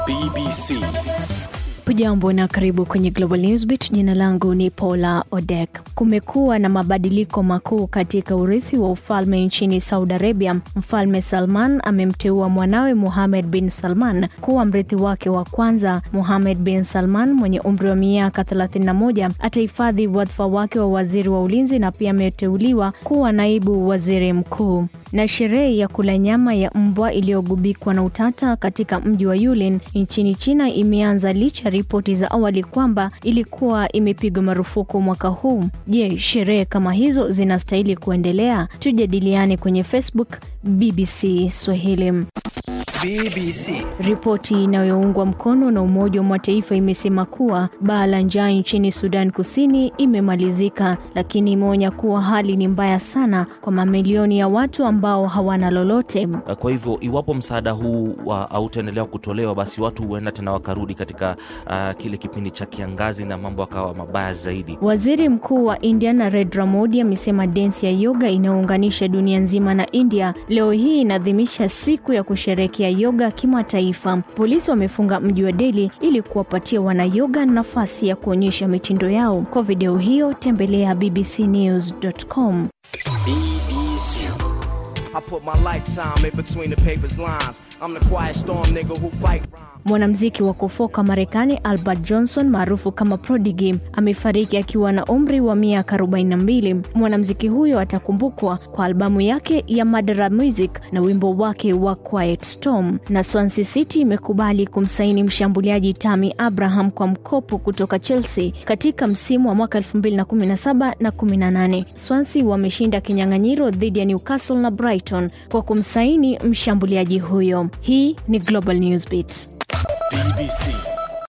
BBC. Hujambo na karibu kwenye Global Newsbeat. Jina langu ni Paula Odek. Kumekuwa na mabadiliko makuu katika urithi wa ufalme nchini Saudi Arabia. Mfalme Salman amemteua mwanawe Mohammed bin Salman kuwa mrithi wake wa kwanza. Mohammed bin Salman mwenye umri wa miaka 31 atahifadhi wadhifa wake wa waziri wa ulinzi na pia ameteuliwa kuwa naibu waziri mkuu na sherehe ya kula nyama ya mbwa iliyogubikwa na utata katika mji wa Yulin nchini China imeanza licha ripoti za awali kwamba ilikuwa imepigwa marufuku mwaka huu. Je, sherehe kama hizo zinastahili kuendelea? Tujadiliane kwenye Facebook BBC Swahili. BBC. Ripoti inayoungwa mkono na Umoja wa Mataifa imesema kuwa baa la njaa nchini Sudan Kusini imemalizika, lakini imeonya kuwa hali ni mbaya sana kwa mamilioni ya watu ambao hawana lolote. Kwa hivyo iwapo msaada huu hautaendelea kutolewa, basi watu huenda tena wakarudi katika uh, kile kipindi cha kiangazi na mambo akawa mabaya zaidi. Waziri Mkuu wa India Narendra Modi amesema densi ya yoga inayounganisha dunia nzima na India leo hii inaadhimisha siku ya kusherehekea yoga kimataifa. Polisi wamefunga mji wa Delhi ili kuwapatia wanayoga nafasi ya kuonyesha mitindo yao. Kwa video hiyo tembelea bbcnews.com. BBC. I put my lifetime in between the paper's lines. I'm the quiet storm nigga who fight rhyme. Mwanamuziki wa kufoka Marekani Albert Johnson maarufu kama Prodigy amefariki akiwa na umri wa miaka 42. Mwanamuziki huyo atakumbukwa kwa albamu yake ya Madara Music na wimbo wake wa Quiet Storm. Na Swansea City imekubali kumsaini mshambuliaji Tammy Abraham kwa mkopo kutoka Chelsea katika msimu wa mwaka 2017 na 18. Swansea wameshinda kinyang'anyiro dhidi ya Newcastle na Brighton kwa kumsaini mshambuliaji huyo. Hii ni Global Newsbeat. BBC.